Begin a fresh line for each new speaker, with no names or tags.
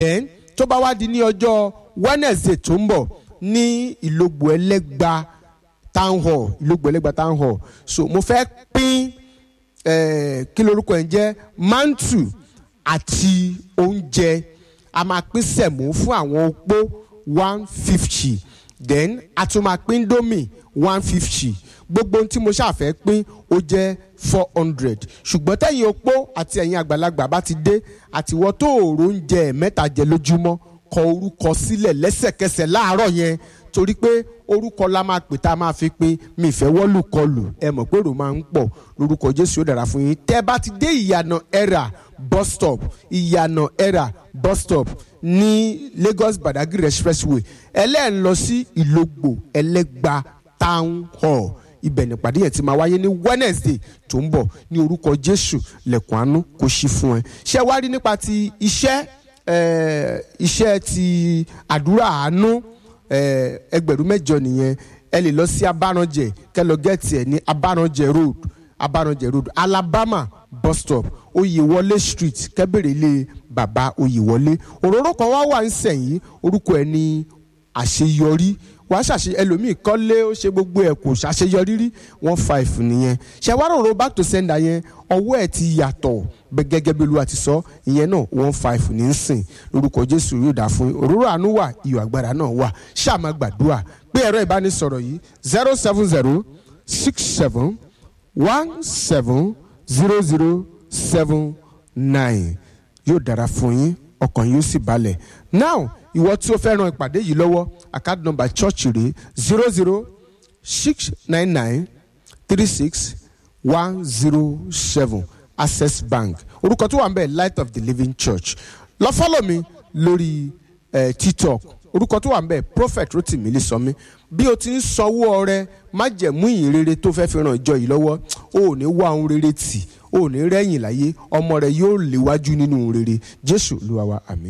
then tó bá wá di ní ọjọ́ wednesday tó ń bọ̀ ní ìlógbò ẹlẹ́gba town hall ìlógbò ẹlẹ́gba town hall so mo fẹ́ pín eh, kí lorúkọ ẹ̀ ń jẹ́ mantu àti oúnjẹ a máa pín sẹ̀mó fún àwọn opó one fifty then a tún máa pín domi one fifty gbogbo ohun tí mo ṣàfẹ́ pín ó jẹ́ four hundred ṣùgbọ́n tẹ̀yìn opó àti ẹ̀yin àgbàlagbà bá ti dé àtiwọ́ tó òòrò oúnjẹ mẹ́ta jẹ lójúmọ́ kọ orúkọ sílẹ̀ lẹ́sẹ̀kẹsẹ̀ láàárọ̀ yẹn torí pé orúkọ la máa pè tá a máa fi pín mi ìfẹ́ wọ́lù kọlù ẹ mọ̀ pé èrò máa ń pọ̀ lórúkọ jésù ó dára fún yín tẹ́ bá ti dé ìyànà ẹ̀rà bus stop ìyànà ẹ̀rà bus stop ní lagos badagry expressway ẹlẹ́ẹ̀ lọ sí ìlógbò ẹlẹ́gba town hall ibẹ̀ nípàdé yẹn ti máa wáyé ní wednesday tó ń bọ̀ ní orúkọ jésù lẹ̀kùn àánú kò ṣí fún ẹ ṣé wá rí nípa ti iṣẹ́ eh, iṣẹ́ ti àdúrà àánú eh, ẹgbẹ̀rún mẹ́jọ nìyẹn ẹ lè lọ sí abáranjẹ kẹ lọ gẹ́ẹ̀tì ẹ̀ ní abáranjẹ road abáranjẹ road alabama bus stop oyèwọlé street kẹ́bẹ̀rẹ̀ ilé bàbá oyèwọlé òróró kan wá wà ń sẹ̀yìn orúkọ ẹ̀ ní àṣeyọrí wàá ṣàṣe ẹlòmíì kọ́lé ó ṣe gbogbo ẹ̀ kò ṣàṣeyọrí rí one five nìyẹn ṣẹwárọ̀rọ̀ back to sender yẹn ọwọ́ ẹ̀ ti yàtọ̀ bẹ́ gẹ́gẹ́ bí olúwa ti sọ ìyẹn náà one five ní í sìn lórúkọ jésù yóò dà fún yín òróró àánú wà iyọ̀ agbára náà wà ṣáàmà gbàdúrà pé ẹ̀rọ ìbánisọ̀rọ̀ yìí zero seven zero six seven one seven zero zero seven nine yóò dára fún yín ọkàn yóò sì balẹ̀ now ìwọ tí o fẹ́ ran ìpàdé yìí lọ́wọ́ account number church rẹ̀ zero zero six nine nine three six one zero seven access bank orúkọ tó wà ń bẹ̀ light of the living church lọ fọ́lọ̀ mi lórí eh, tiktok orúkọ tó wà ń bẹ̀ prophet rotimi lisọmi bí o ti ń sanwó ọrẹ májẹ̀mú ìyìnrere tó fẹ́ fi ran ìjọ yìí lọ́wọ́ o ò ní wá ohun rere tì o ò ní rẹ́yìn láyé ọmọ rẹ yóò léwájú nínú ohun rere jésù olúwa wa àmín.